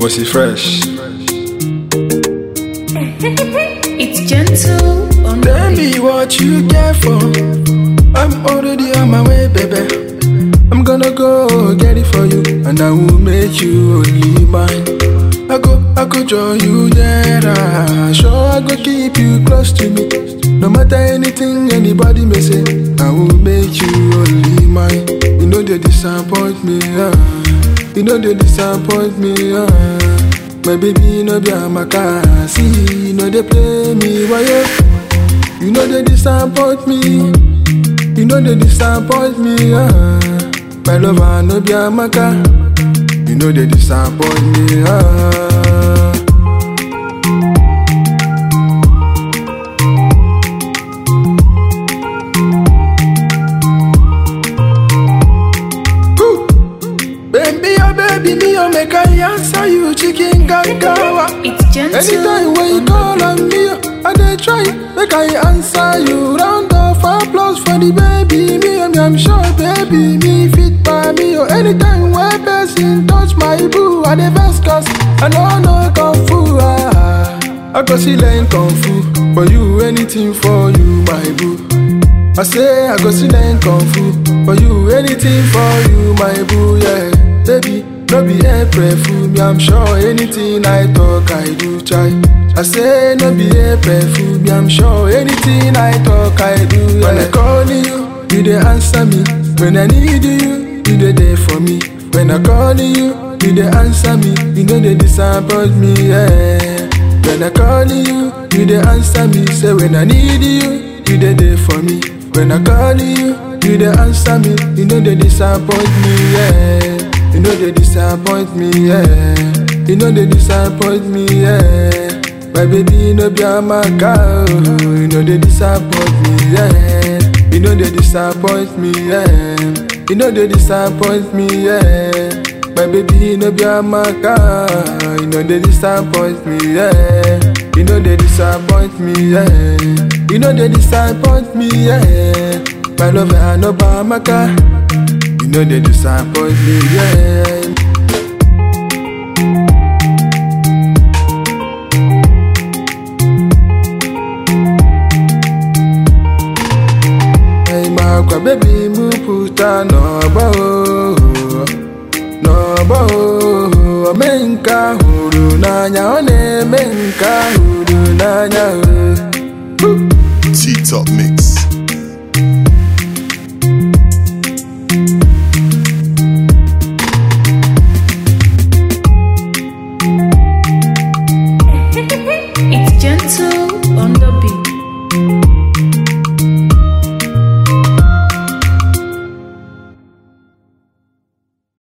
Bossy fresh. It's gentle on Tell me what you care for. I'm already on my way, baby. I'm gonna go get it for you, and I will make you only mine. I go, I go join you there. ah. Sure, I go keep you close to me. No matter anything anybody may say, I will make you only mine. You know they disappoint me, ah. You know they disappoint me, ah. My baby no be a maca, see, you know they play me, why you? You know they disappoint me. You know they disappoint me. Ah. My lover no be a maca. You know they disappoint me. Ah. Ooh. Baby, oh baby, me oh make I answer you, chicken gangawa. It's gentle Anytime when you on call on me, I dey try make I answer you. Round of applause for the baby, me I'm, I'm sure baby me fit by me. Or anytime when person touch my boo, I dey vex cause I know no kung fu. Ah, I go see learn kung fu for you, anything for you, my boo. I say I go see learn kung fu for you, anything for you, my boo, yeah, baby. No be April fool me, I'm sure anything I talk I do try. I say no be April fool me, I'm sure anything I talk I do. Yeah. When I call you, you dey answer me. When I need you, you dey there for me. When I call you, you dey answer me. You know they disappoint me, yeah. When I call you, you dey answer me. Say when I need you, you dey there for me. When I call you, you dey answer me. You know they disappoint me, yeah. You know they disappoint me, yeah. You know they disappoint me, yeah. My baby no be a maca, oh. You know they disappoint me, yeah. You know they disappoint me, yeah. You know they disappoint me, yeah. My baby no be a maca, you know they disappoint me, yeah. You know they disappoint me, yeah. You know they disappoint me, yeah. My love, I know ba maca. You know they disappoint me, yeah. Hey, makwa baby mu puta n'ọgbọ oh, n'ọgbọ oh. ome nke ahụ hụrụ n'anya ọ na-eme nke ahụ hụrụ n'anya oh. T-Top Mix. It's gentle on the